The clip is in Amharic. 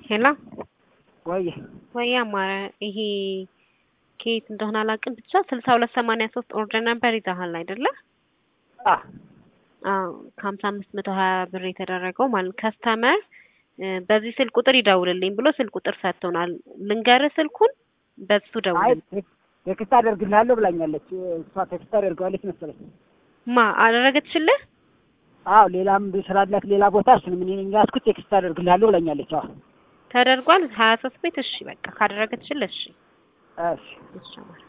ሄሎ ወይ ወይ አማረ ይሄ ከየት እንደሆነ አላውቅም፣ ብቻ ስልሳ ሁለት ሰማንያ ሶስት ኦርደር ነበር ይዘሃል አይደለ? አ አዎ ከሀምሳ አምስት መቶ ሀያ ብር የተደረገው ማለት ከስተመር በዚህ ስልክ ቁጥር ይደውልልኝ ብሎ ስልክ ቁጥር ሰጥቶናል። ልንገርህ ስልኩን በሱ አይ ደውልልኝ። ቴክስት አደርግልሃለሁ ብላኛለች። እሷ ቴክስት አደርገዋለች መሰለኝ። ማ አደረገችልህ? አዎ ሌላም ስላላት ሌላ ቦታ እሱንም እኔ ነኝ ያዝኩት ቴክስት አደርግልሃለሁ ብላኛለች። አዎ ተደርጓል ሀያ ሶስት ቤት እሺ በቃ ካደረገችልህ እሺ እሺ እሺ አማረ